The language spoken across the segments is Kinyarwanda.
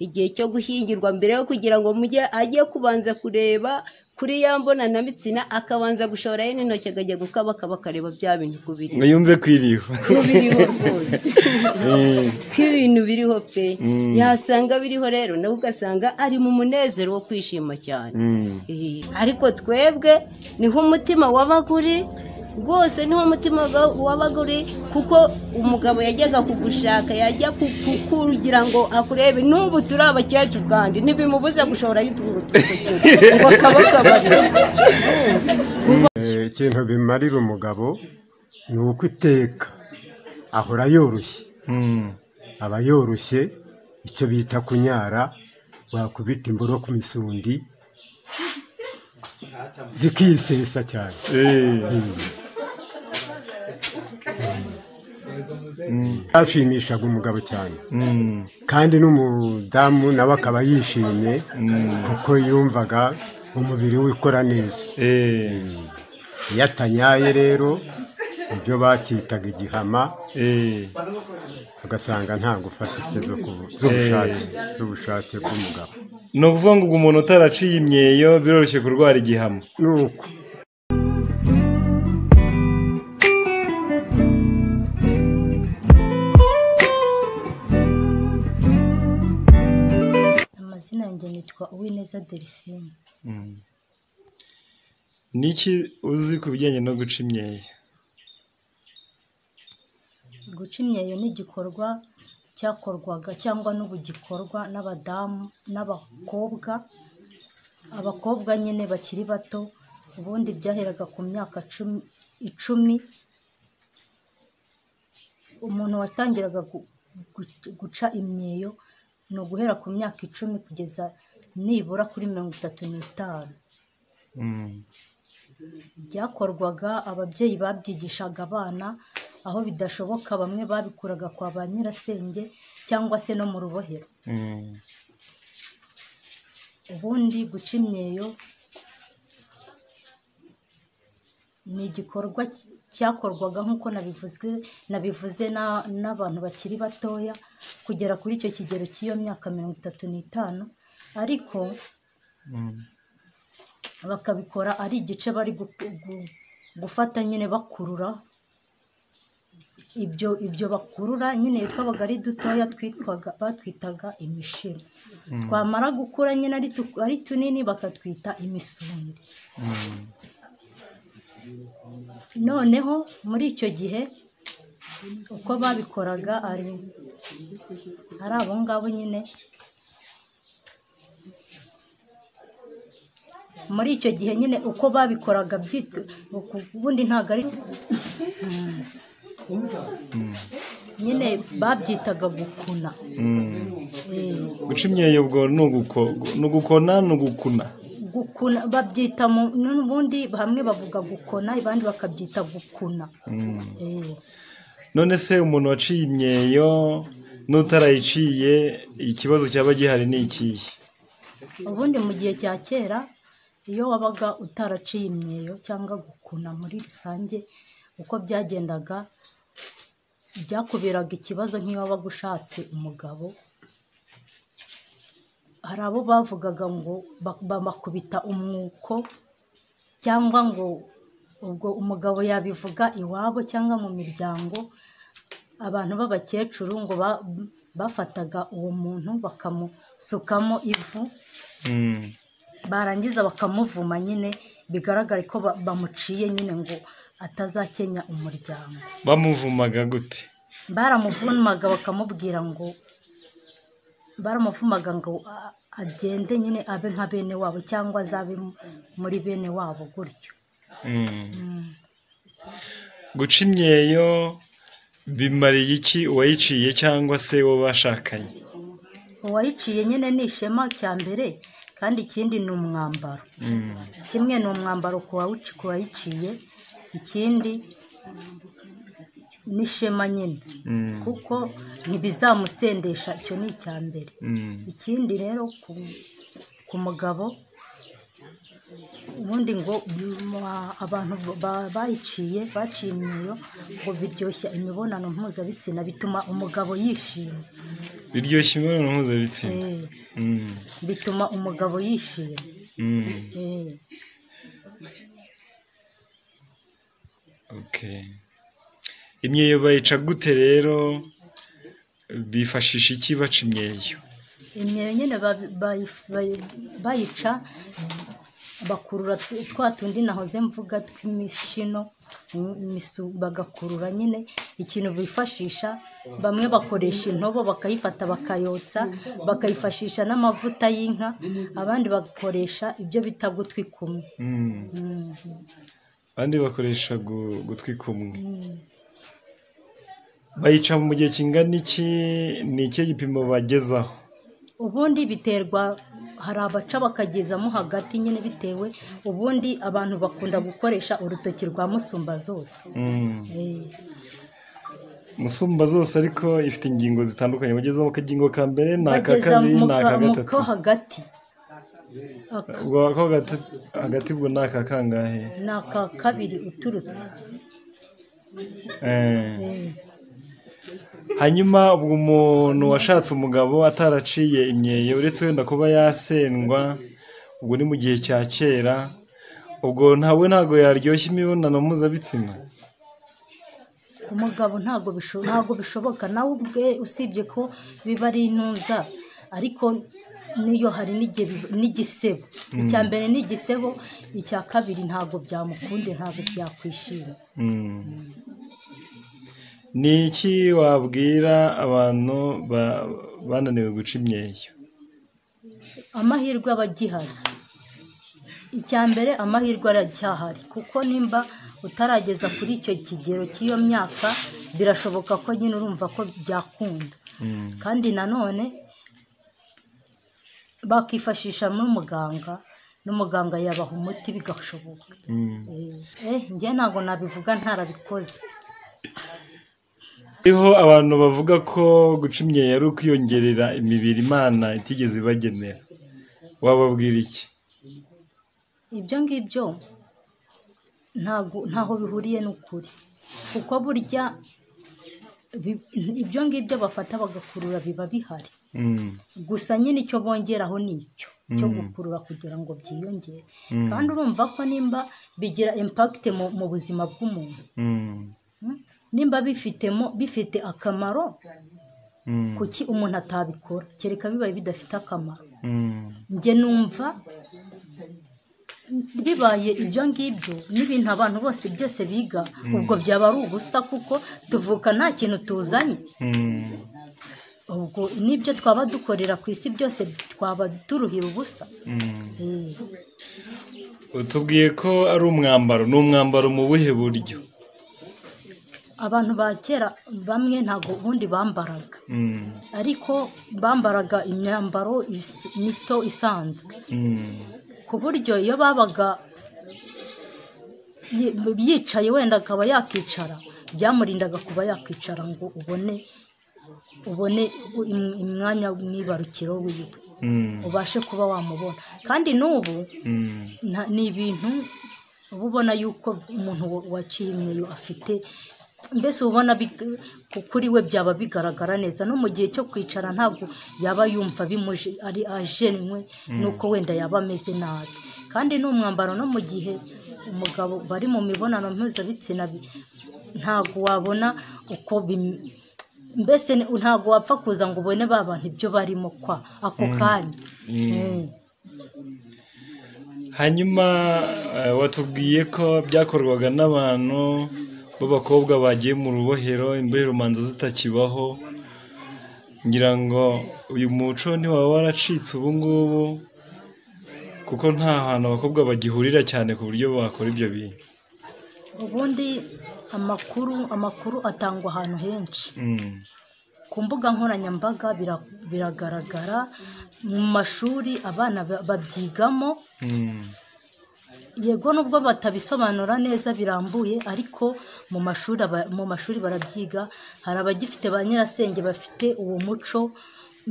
igihe cyo gushyingirwa mbere yo kugira ngo mujye ajye kubanza kureba kuri ya mbona na mitsina akabanza gushorayo n'intoki akajya gukaba akaba akareba bya bintu ku biriho ngo yumve ko iriho ko biriho rwose ko ibintu biriho pe yasanga biriho rero nawe ugasanga ari mu munezero wo kwishima cyane Eh, ariko twebwe niho umutima wabaga uri rwose niho umutima waga- wabaga uri kuko umugabo yajyaga kugushaka yajya ku- ku- kugira ngo akurebe n'ubu turi abakecuru kandi ntibimubuze gushorayo utuntu ngo akabakabare Eh, ikintu bimarira umugabo ni uko iteka ahora yoroshye aba yoroshye icyo bita kunyara wakubita imboro ku misundi zikisesa cyane byashimishaga umugabo cyane kandi n'umudamu nawe akaba yishimye kuko yumvaga umubiri we ukora neza iyo atanyaye rero ibyo bakitaga igihama ugasanga nta ngufu afite zo kubu- z'ubushake z'ubushake bw'umugabo ni ukuvuga ngo ubwo umuntu utaraciye imyeyo biroroshye kurwara igihamo ni uko amazina yanjye nitwa uwineza delphine ni iki uzi ku bijyanye no guca imyeyo guca imyeyo ni igikorwa cyakorwaga cyangwa n'ubu gikorwa n'abadamu n'abakobwa abakobwa nyine bakiri bato ubundi byaheraga ku myaka cumi icumi umuntu watangiraga gu- gu- guca imyeyo ni uguhera ku myaka icumi kugeza nibura kuri mirongo itatu n'itanu byakorwaga ababyeyi babyigishaga abana aho bidashoboka bamwe babikuraga kwa ba nyirasenge cyangwa se no mu rubohero ubundi guca imyeyo ni igikorwa cy- cyakorwaga nk'uko nabivuzwe nabivuze na- n'abantu bakiri batoya kugera kuri icyo kigero cy'iyo myaka mirongo itatu n'itanu ariko bakabikora ari igice bari gu- gu- gufata nyine bakurura ibyo ibyo bakurura nyine twabaga ari dutoya twitwaga batwitaga imishino twamara gukura nyine ari tu- ari tunini bakatwita imisundi noneho muri icyo gihe uko babikoraga ari ari abo ngabo nyine muri icyo gihe nyine uko babikoraga byitwa ubundi ntabwo ari nyine babyitaga gukuna Eh, guca imyeyo ubwo ni uguko- ni ugukona ni ugukuna gukuna babyita mu n'ubundi hamwe bavuga gukona abandi bakabyita gukuna Eh. none se umuntu waciye imyeyo n'utarayiciye ikibazo cyaba gihari ni ikihe ubundi mu gihe cya kera iyo wabaga utaraciye imyeyo cyangwa gukuna muri rusange uko byagendaga byakuberaga ikibazo nk'iyo wabaga ushatse umugabo hari abo bavugaga ngo ba- bamakubita umwuko cyangwa ngo ubwo umugabo yabivuga iwabo cyangwa mu miryango abantu b'abakecuru ngo ba- bafataga uwo muntu bakamusukamo ivu barangiza bakamuvuma nyine bigaragare ko ba- bamuciye nyine ngo atazakenya umuryango bamuvumaga gute baramuvumaga bakamubwira ngo baramuvumaga ngo a- agende nyine abe nka bene wabo cyangwa azabe mu- muri bene wabo gutyo guca imyeyo bimariye iki uwayiciye cyangwa se uwo bashakanye uwayiciye nyine ni ishema cya mbere kandi ikindi ni umwambaro kimwe ni umwambaro ku wawici- ku wayiciye ikindi ni ishema nyine kuko ntibizamusendesha icyo ni icya mbere ikindi rero ku, ku mugabo ubundi ngo mwa- abantu ba- bayiciye baciye imyeyo ngo biryoshya imibonano mpuzabitsina bituma umugabo yishima biryoshya imibonano mpuzabitsina Eh, Mm, bituma umugabo yishima mm, Eh, okay. imyeyo bayica gute rero bifashisha iki baca imyeyo imyeyo nyine ba- bayi- bayi- bayica bakurura tw- twa tundi nahoze mvuga tw'imishino mm, imisu- bagakurura nyine ikintu bifashisha bamwe bakoresha intobo bakayifata bakayotsa bakayifashisha n'amavuta y'inka abandi bakoresha ibyo bita gutwi kumwe Mm. abandi bakoresha gu- gutwi kumwe bayica mu gihe kingana iki ni ikihe gipimo bagezaho ubundi biterwa hari abaca bakagezamo hagati nyine bitewe ubundi abantu bakunda gukoresha urutoki rwa musumba zose Mm. musumba zose ariko ifite ingingo zitandukanye bagezaho akagingo ka mbere ni aka kabiri ni aka gatatu ko hagati Aka- ubwo ako gata- hagati ubwo ni aka kangahe ni aka kabiri uturutse Eh. Eh, hanyuma ubwo umuntu washatse umugabo ataraciye imyeyo uretse wenda kuba yasendwa ubwo ni mu gihe cya kera ubwo ntawe ntabwo yaryoshya imibonano mpuzabitsina ku mugabo ntabwo bisho- ntabwo bishoboka nawe ubwe usibye ko biba ari intuza ariko niyo hari n'igihe bi- n'igisebo icya mbere ni igisebo icya kabiri ntabwo byamukunde ntabwo byakwishima Mm. ni iki wabwira abantu ba- bananiwe guca imyeyo amahirwe aba agihari icya mbere amahirwe aracyahari kuko nimba utarageza kuri icyo kigero cy'iyo myaka birashoboka ko nyine urumva ko byakunda kandi nanone bakifashisha n'umuganga n'umuganga yabaha umuti bigashoboka eh njye ntabwo nabivuga ntarabikoze hariho abantu bavuga ko guca imyeyo ari ukwiyongerera imibiri imana itigeze ibagenera wababwira iki ibyo ngibyo ntago ntaho bihuriye n'ukuri kuko burya bi- ibyo ngibyo bafata bagakurura biba bihari Mm. gusa nyine icyo bongeraho ni icyo cyo gukurura kugira ngo byiyongere kandi urumva ko nimba bigira impakite mu, mu buzima bw'umuntu Mm. mm? nimba bifitemo bifite akamaro Mm. kuki umuntu atabikora kereka bibaye bidafite akamaro Mm. njye numva bibaye ibyo ngibyo n'ibintu abantu bose byose biga ubwo byaba ari ubusa kuko tuvuka nta kintu tuzanye Mm. ubwo n'ibyo twaba dukorera ku isi byose twaba turuhira ubusa Eh, utubwiye ko ari umwambaro ni umwambaro mu buhe buryo abantu ba kera bamwe ntabwo ubundi bambaraga Mm. ariko bambaraga imyambaro is- mito isanzwe Mm. ku buryo iyo babaga yi- yicaye wenda akaba yakicara byamurindaga kuba yakwicara ngo ubone ubone im- umwanya mwibarukiro wiwe Mm. ubashe kuba wamubona kandi n'ubu Mm. nta- ni ibintu uba ubona yuko umuntu wa- waciye imyeyo afite mbese uba ubona big- ku- kuri we byaba bigaragara neza no mu gihe cyo kwicara ntabwo yaba yumva bimuje ari ajenwe nuko wenda yaba ameze nabi kandi ni umwambaro no mu gihe umugabo bari mu mibonano mpuzabitsina bi- ntabwo wabona uko bim- mbese ni- ntabwo wapfa kuza ngo ubone ba bantu ibyo barimo kwa ako kanya Mm. hanyuma eh, watubwiye ko byakorwaga n'abantu b'abakobwa bagiye mu rubohero imbohe rumanza zitakibaho ngira ngo uyu muco ntiwaba waracitse ubu ngubu kuko nta hantu abakobwa bagihurira cyane ku buryo bakora ibyo bintu ubundi amakuru amakuru atangwa ahantu henshi Mm. ku mbuga nkoranyambaga bira- biragaragara mu mashuri abana ba- babyigamo Mm. yego nubwo batabisobanura neza birambuye ariko mu mashuri aba- mu mashuri barabyiga hari abagifite ba nyirasenge bafite uwo muco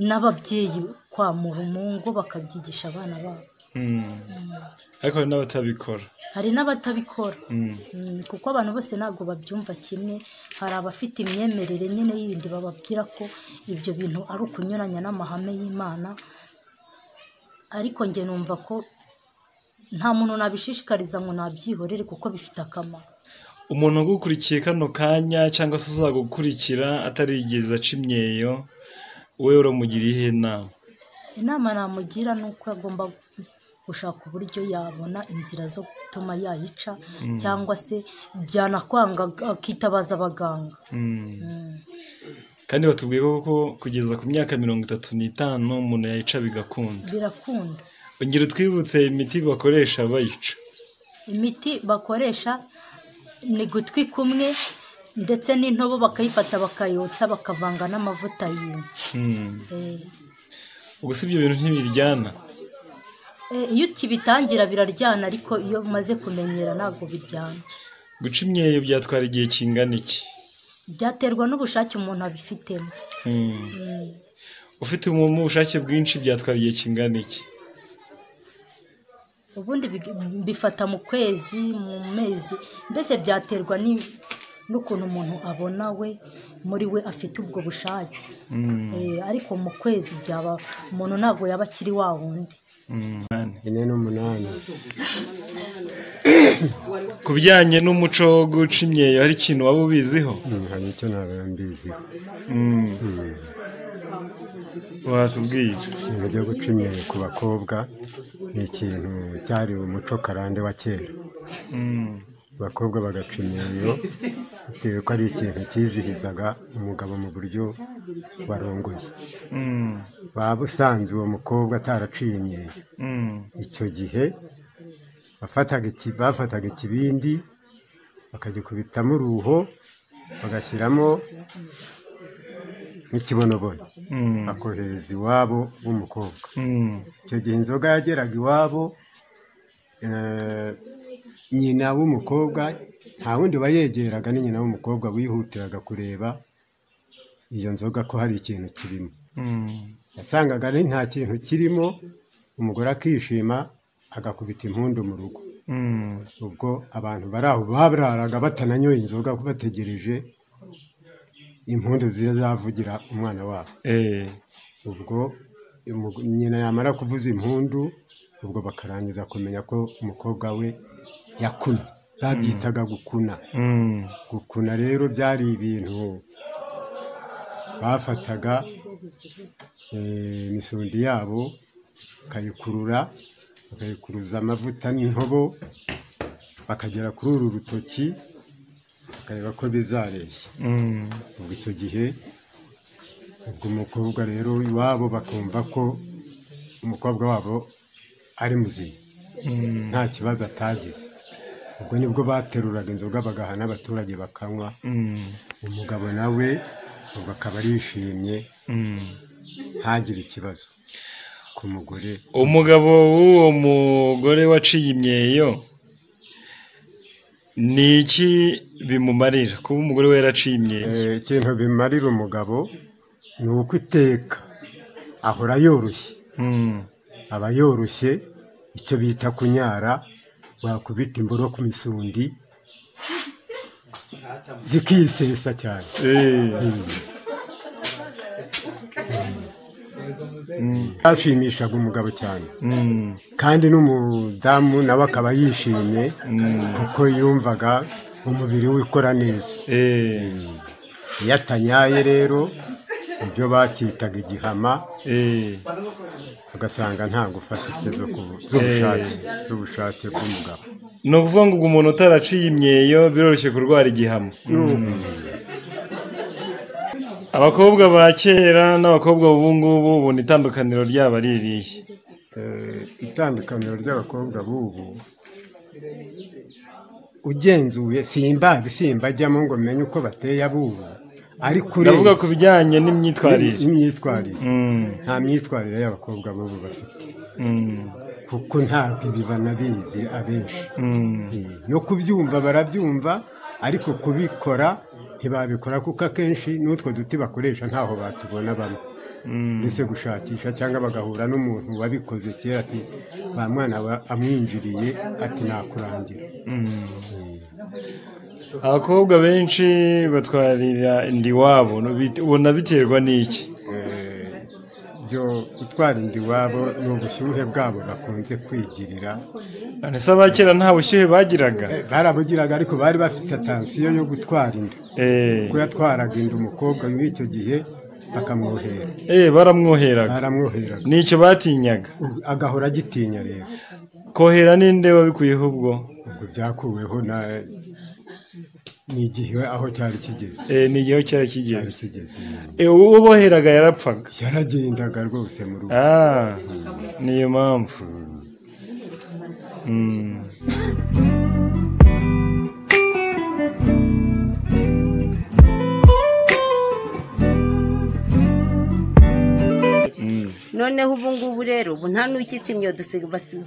n'ababyeyi kwa mu ngo bakabyigisha abana babo ariko hari n'abatabikora hari n'abatabikora Mm, kuko abantu bose ntabwo babyumva kimwe hari abafite imyemerere nyine y'ibindi bababwira ko ibyo bintu ari ukunyuranya n'amahame y'imana ariko njye numva ko nta muntu nabishishikariza ngo nabyihorere kuko bifite akamaro umuntu ugukurikiye kano kanya cyangwa se uzagukurikira atarigeze aca imyeyo wowe uramugiriye iyihe nama inama namugira ni uko agomba gushaka uburyo yabona inzira zo gutuma yayica cyangwa se byanakwanga akitabaza abaganga kandi batubwiye ko kugeza ku myaka mirongo itatu n'itanu umuntu yayica bigakunda birakunda ongera utwibutse imiti bakoresha bayica imiti bakoresha ni gutwi kumwe ndetse n'intobo bakayifata bakayotsa bakavanga n'amavuta y'inka Eh, ubwo si ibyo bintu ntibiryana eh, iyo ukibitangira biraryana ariko iyo umaze kumenyera ntabwo biryana guca imyeyo byatwara igihe kingana iki byaterwa n'ubushake umuntu abifitemo Mm. ufite umuntu ubushake bwinshi byatwara igihe kingana iki ubundi big- bifata mu kwezi mu mezi mbese byaterwa ni- n'ukuntu umuntu abona we muri we afite ubwo bushake Eh, ariko mu kwezi byaba umuntu ntabwo yaba akiri wa wundi Mm. ine n'umunani ku bijyanye n'umuco wo guca imyeyo hari ikintu waba ubiziho Mm, hari icyo ntarambiziho watubwiye ikintu cyo guca imyeyo ku bakobwa ni ikintu cyari umuco karande wa kera abakobwa bagaca imyeyo bitewe ko ari ikintu cyizihirizaga umugabo mu buryo warongoye waba usanze uwo mukobwa ataraciye imyeyo icyo gihe bafataga iki- bafataga ikibindi bakagikubitamo uruho bagashyiramo n'ikibonobono bakohereza iwabo w'umukobwa icyo gihe inzoga yageraga iwabo eh, nyina w'umukobwa nta wundi wayegeraga ni nyina w'umukobwa wihutiraga kureba iyo nzoga ko hari ikintu kirimo yasangaga ari nta kintu kirimo umugore akishima agakubita impundu mu rugo ubwo abantu bari aho babraraga batananyoye inzoga kuko bategereje impundu zizavugira umwana wabo Eh, ubwo umu- nyina yamara kuvuza impundu ubwo bakarangiza kumenya ko umukobwa we yakunye babyitaga gukuna mm, gukuna rero byari ibintu bafataga eh, imisundi yabo bakayikurura bakayikuruza amavuta n'intobo bakagera kuri uru rutoki bakareba ko bizareshya mm, ubwo icyo gihe ubwo umukobwa rero iwabo bakumva ko umukobwa wabo ari muzima nta kibazo atagize ubwo nibwo bateruraga inzoga bagaha n'abaturage bakanywa mm, umugabo nawe ubwo akaba arishimye mm. ntagire ikibazo ku mugore umugabo w'uwo mugore waciye imyeyo ni iki bimumarira kuba umugore we yaraciye imyeyo Eh, ikintu bimarira umugabo ni uko iteka ahora yoroshye Mm, aba yoroshye icyo bita kunyara wakubita imboro ku misundi zikisesa cyane eh, byashimishaga umugabo cyane mm, kandi n'umudamu nawe akaba yishimye kuko yumvaga umubiri we ukora neza eh, iyo atanyaye rero ibyo bakitaga igihama eh. ugasanga nta ngufu afite zo ku- z'ubushake z'ubushake bw'umugabo ni ukuvuga ngo ubwo umuntu utaraciye imyeyo biroroshye kurwara igihamo abakobwa ba kera n'abakobwa b'ubu ngubu ubona itandukaniro ryabo ari irihe Eh, itandukaniro ry'abakobwa b'ubu ugenzuye simbazi simbajyamo ngo menye uko bateye abubu ariko ndavuga urebye ku bijyanye n'imyitwarire n'imyitwarire Mm, nta myitwarire y'abakobwa b'ubu bafite mm, kuko ntabwo ibi banabizi abenshi mm, Eh, no kubyumva barabyumva ariko kubikora ntibabikora kuko akenshi n'utwo duti bakoresha ntaho batubona bamwe ndetse gushakisha cyangwa bagahura n'umuntu wabikoze kera ati ba mwana wa- amwinjiriye ati nakurangira abakobwa benshi batwarira inda iwabo n'ubit- ubona biterwa n'iki Eh, byo gutwara inda iwabo ni ubushyuhe bwabo bakunze kwigirira none se abakera nta bushyuhe bagiraga Eh, barabugiraga ariko bari bafite atansiyo yo gutwara inda Eh, kuko yatwaraga inda umukobwa w'icyo gihe bakamwohera eh, baramwoheraga baramwoheraga nicyo batinyaga agahora agitinya rero kohera ninde wabikuyeho ubwo ubwo byakuweho na n'igihe aho cyari kigeze Eh, ni igihe cyari cyari kigeze kigeze Eh, uwo boheraga yarapfaga yaragendaga rwose mu rugo Ah, niyo mpamvu Mm. noneho ubu ngubu rero ubu nta n'ukitse imyodo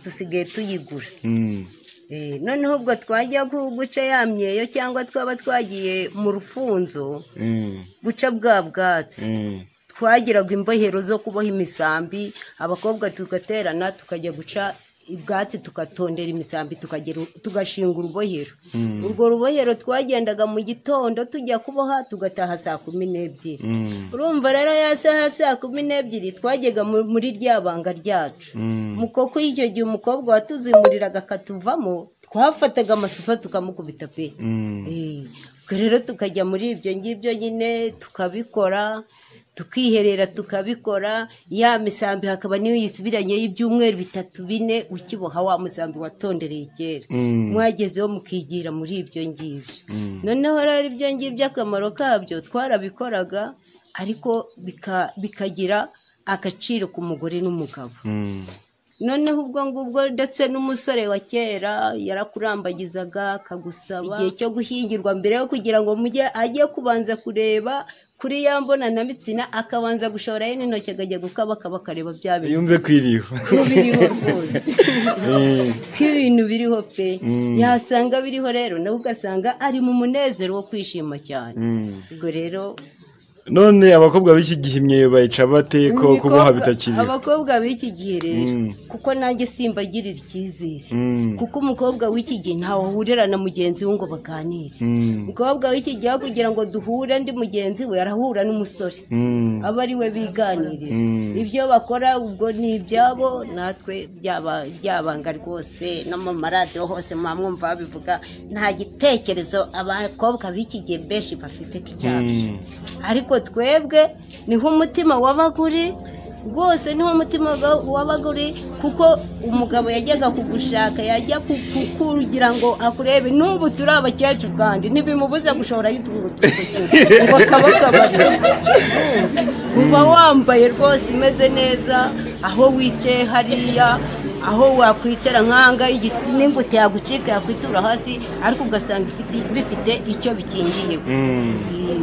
dusigaye tuyigura Mm. Eh, noneho ubwo twajya gu- guca ya myeyo cyangwa twaba twagiye mu rufunzo Mm. guca bwa bwatsi Mm. twagiraga imbohero zo kuboha imisambi abakobwa tugaterana tukajya guca ubwatsi tugatondera imisambi tukagera- tugashinga urubohero urwo rubohero twagendaga mu gitondo tujya kuboha tugataha saa kumi n'ebyiri urumva rero ya saha saa kumi n'ebyiri twajyaga mu- muri rya banga ryacu mu koko icyo gihe umukobwa watuzimuriraga akatuvamo twafataga amasusa tukamukubita pe Mm. Eh, ubwo rero tukajya muri ibyo ngibyo nyine tukabikora tukiherera tukabikora ya misambi hakaba niyo yisubiranyeho ibyumweru bitatu bine ukiboha wa musambi watondereye kera Mm. mwagezeho mukigira muri ibyo ngibyo noneho rero ibyo ngibyo akamaro kabyo twarabikoraga ariko bika- bikagira agaciro ku mugore n'umugabo Mm. noneho ubwo ngubwo ndetse n'umusore wa kera yarakurambagizaga akagusaba igihe cyo gushyingirwa mbere yo kugira ngo mujye ajye kubanza kureba kuri ya mbonanabitsina akabanza gushoborayo n'intoki akajya gukaba akaba akareba bya bintu yumve kwiriho ko biriho rwose ko ibintu biriho pe yasanga biriho rero nawe ugasanga ari mu munezero wo kwishima cyane ubwo rero none abakobwa b'iki gihe imyeyo bayica bate ko kuboha Abakobwa- bitakiriho abakobwa b'iki gihe rero Mm. kuko nanjye simbagirira icyizere Mm. kuko umukobwa w'iki gihe ntawe ahurira na mugenzi we ngo baganire Mm. umukobwa w'iki gihe aho kugira ngo duhure ndi mugenzi we arahura n'umusore Mm. aba ari we biganirira ibyo bakora ubwo ni ibyabo natwe byaba byabanga rwose no mu maradiyo hose muba mwumva babivuga nta gitekerezo abakobwa b'iki gihe benshi bafite k'icyacu Mm. ariko twebwe niho umutima wabaga uri rwose niho umutima wa- wabaga uri kuko umugabo yajyaga kugushaka yajya ku- ku- kugira ngo akurebe n'ubu turi abakecuru kandi ntibimubuze gushoborayo utuntu tw'udutsina ngo kabakabare uba wambaye rwose umeze neza aho wicaye hariya aho wakwicara nk'ahangaha igi- n'ingute yagucika yakwitura hasi ariko ugasanga ifite- bifite icyo bikingiye Mm.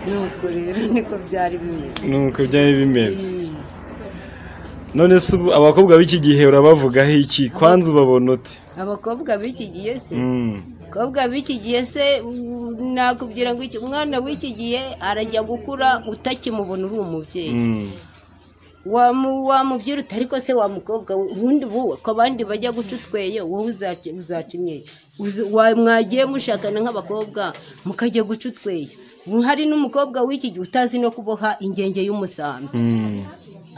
nuko rero niko byari bimeze nuko byari bimeze none se ubu abakobwa b'iki gihe urabavugaho iki kwanza ubabona ute abakobwa b'iki gihe se Mm. abakobwa b'iki gihe se u- nakubwira ngo iki- umwana w'iki gihe arajya gukura utakimubona uri umubyeyi Mm. Wamu- wamubyirutse ariko se wa mukobwa we ubundi ubu ko abandi bajya guca utweyo wowe uzaca uzaca imyeyo Uzi- wa- mwagiye mushakana nk'abakobwa mukajya guca utweyo Ubu hari n'umukobwa w'iki gihe utazi no kuboha ingenge y'umusambi Mm.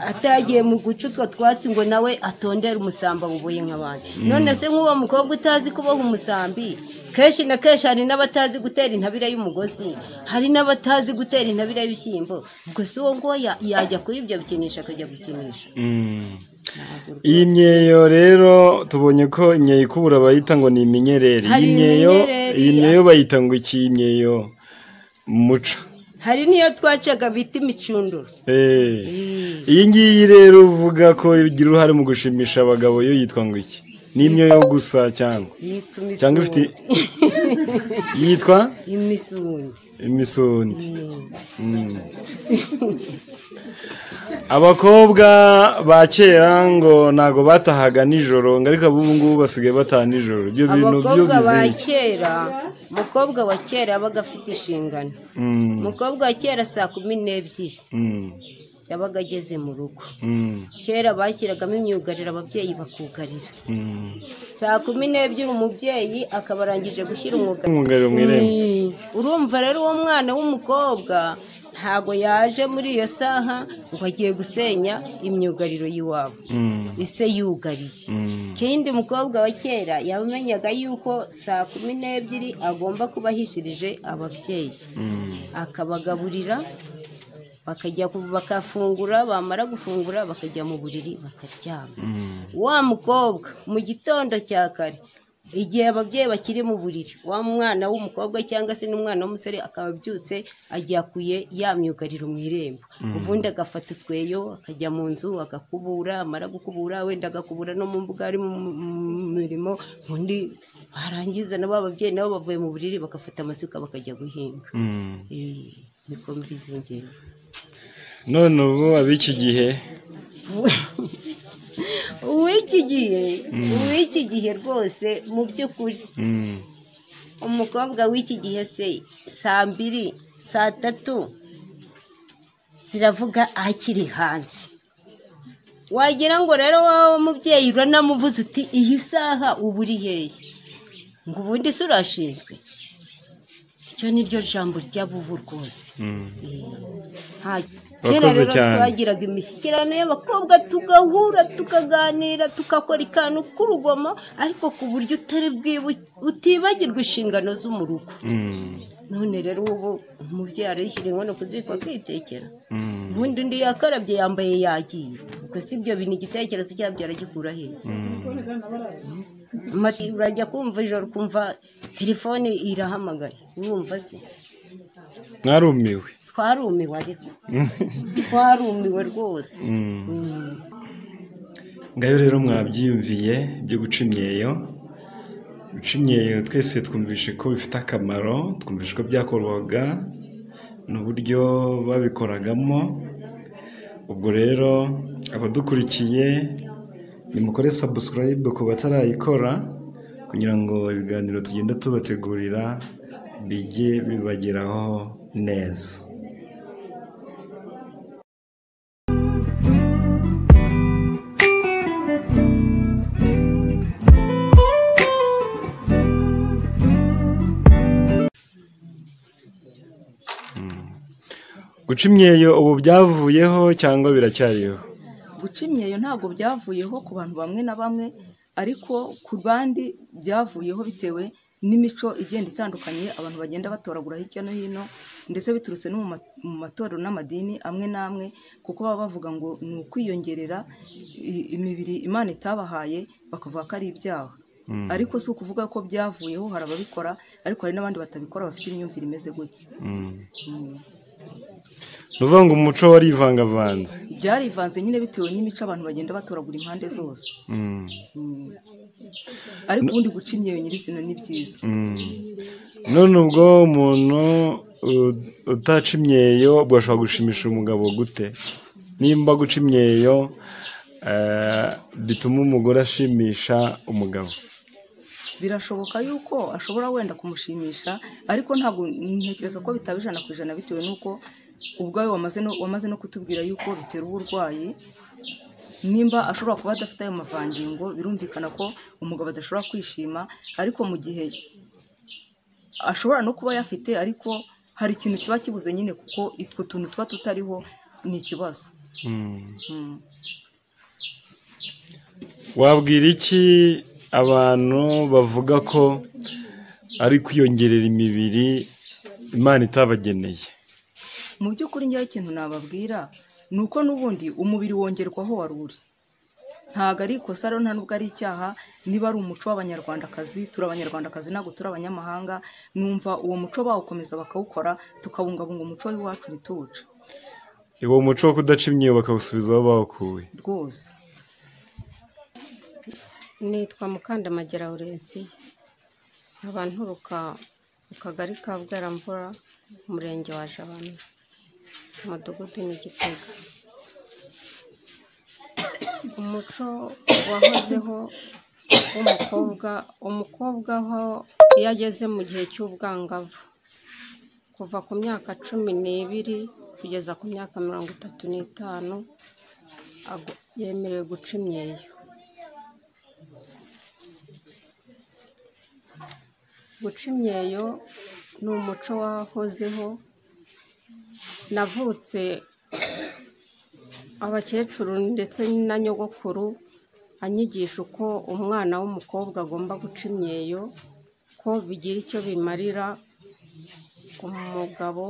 atagiye mu guca utwo twatsi ngo nawe atondere umusambi awuboye nk'abandi none se nk'uwo mukobwa utazi kuboha umusambi kenshi na kenshi hari n'abatazi gutera intabire y'umugozi hari n'abatazi gutera intabire y'ibishyimbo ubwo si uwo nguwo ya- yajya kuri ibyo bikinisha akajya gukinisha Mm. iyi myeyo rero tubonye ko imyeyo ikubura bayita ngo ni iminyereri Hari iyi myeyo iminyereri, iyi myeyo bayita ngo iki iyi myeyo muca hari n'iyo twacaga bita imicunduro Eh. iyi ngiyi rero uvuga ko igira uruhare mu gushimisha abagabo yo yitwa ngo iki ni imyeyo gusa cyangwa yitwa Cyangwa ifite- imisundi yitwa imisundi imisundi Mm. abakobwa ba kera ngo ntago batahaga nijoro ngo ariko ab'ubu ngubu basigaye bataha nijoro ibyo bintu byo abakobwa ba bizeye kera umukobwa wa kera yabaga afite inshingano umukobwa wa kera saa kumi n'ebyiri yabaga ageze mu rugo Mm, kera bashyiragamo imyugariro ababyeyi bakugarira mm. saa kumi n'ebyiri umubyeyi akaba arangije gushyira umwugariro umwugariro mu irembo Ni. urumva rero uwo mwana w'umukobwa ntago yaje muri iyo saha ngo agiye gusenya imyugariro y'iwabo Mm, ise yugariye mm, kindi mukobwa wa kera yamenyaga yuko saa kumi n'ebyiri agomba kuba ahishirije ababyeyi mm. akabagaburira bakajya ku- bakafungura bamara gufungura bakajya mu buriri bakaryama wa mukobwa mu gitondo cya kare igihe ababyeyi bakiri mu buriri wa mwana w'umukobwa cyangwa se n'umwana w'umusore akaba abyutse agiye ya myugariro mu irembo ubundi agafata utweyo akajya mu nzu agakubura amara gukubura wenda agakubura no mu mbuga ari mu mu- mu mirimo undi barangiza nabo ababyeyi nabo bavuye mu buriri bagafata amasuka bakajya guhinga Mm. Eh, niko mbizi njyewe none ubu ab'iki gihe uw'iki gihe uw'iki gihe rwose mu by'ukuri Mm, umukobwa w'iki gihe se saa mbiri saa tatu ziravuga akiri hanze wagira ngo rero wowe mubyeyi uranamuvuze uti iyi saha uba uri hehe ngo ubundi se urashinzwe iryo ni ryo jambo ry'abubu rwose mm. Ha- Urakoze kera rero cyane. twagiraga imishyikirano y'abakobwa tugahura tukaganira tugakora ikantu k'urugomo ariko ku buryo utari bwibu- utibagirwa inshingano zo mu rugo Mm, none rero ubu umubyeyi arayishyira inkono ku ziko akitekera mm, ubundi undi yakarabye yambaye yagiye ubwo si ibyo bintu igitekerezo cyabyo aragikura hehe Mati, urajya kumva ijoro ukumva telefone irahamagaye urumva se mwarumiwe twarumiwe ariko twarumiwe rwose ngayo rero mwabyiyumviye byo guca imyeyo guca imyeyo twese twumvishe ko bifite akamaro twumvishe ko byakorwaga n'uburyo babikoragamo ubwo rero abadukurikiye nimukore sabusikarayibe ku batarayikora kugira ngo ibiganiro tugenda tubategurira bijye bibageraho neza guca imyeyo ubu byavuyeho cyangwa biracyariho guca imyeyo ntabwo byavuyeho ku bantu bamwe na bamwe ariko ku bandi byavuyeho bitewe n'imico igenda itandukanye abantu bagenda batoragura hirya no hino ndetse biturutse no mu ma- mu matorero n'amadini amwe n'amwe kuko baba bavuga ngo ni ukwiyongerera i- imibiri imana itabahaye bakavuga ko ari ibyaha ariko si ukuvuga ko byavuyeho hari ababikora ariko hari n'abandi batabikora bafite imyumvire imeze gutya ni ukuvuga ngo umuco warivangavanze byarivanze nyine bitewe n'imico abantu bagenda batoragura impande zose ariko ubundi guca imyeyo nyirizina ni byiza none ubwo umuntu u- utaca imyeyo ubwo ashobora gushimisha umugabo gute nimba guca imyeyo eh, bituma umugore ashimisha umugabo birashoboka yuko ashobora wenda kumushimisha ariko ntabwo ntekereza ko bitaba ijana ku ijana bitewe n'uko ubwawe wamaze no, wamaze no kutubwira yuko bitera uburwayi nimba ashobora kuba adafite ayo mavangingo birumvikana ko umugabo adashobora kwishima ariko mu gihe ashobora no kuba ayafite ariko hari ikintu kiba kibuze nyine kuko utwo tuntu tuba tutariho ni ikibazo wabwira iki abantu bavuga ko ari kwiyongerera imibiri imana itabageneye mu by'ukuri njyewe ikintu nababwira ni uko n'ubundi umubiri wongerwa aho wari uri ntabwo ari ikosa rero nta nubwo ari icyaha niba ari umuco w'abanyarwandakazi turi abanyarwandakazi ntabwo turi abanyamahanga numva uwo muco bawukomeza bakawukora tukabungabunga umuco w'iwacu ntituwuce uwo muco wo kudaca imyeyo bakawusubiza aho bawukuye rwose nitwa mukandamagera Orensi nkaba nturuka mu kagari ka bweramvura umurenge wa jabana umudugudu ni gitega umuco wahozeho w'umukobwa umukobwa aho iyo ageze mu gihe cy'ubwangavu kuva ku myaka cumi n'ibiri kugeza ku myaka mirongo itatu n'itanu ago- yemerewe guca imyeyo guca imyeyo ni umuco wahozeho navutse abakecuru ndetse na nyogokuru anyigisha uko umwana w'umukobwa agomba guca imyeyo ko bigira icyo bimarira umugabo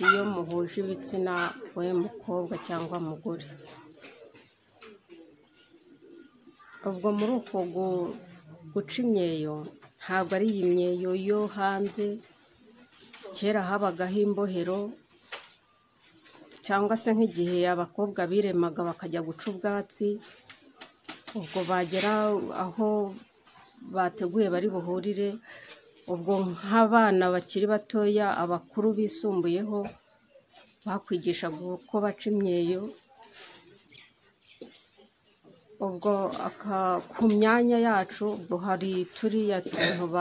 iyo muhuje ibitsina we mukobwa cyangwa mugore ubwo muri uko gu- guca imyeyo ntabwo ari iyi myeyo yo hanze kera habagaho imbohero cyangwa se nk'igihe abakobwa biremaga bakajya guca ubwatsi ubwo bagera aho bateguye bari buhurire ubwo nk'abana bakiri batoya abakuru bisumbuyeho bakwigishaga uko baca imyeyo ubwo aka- ku myanya yacu ubwo hari turiya tuntu ba-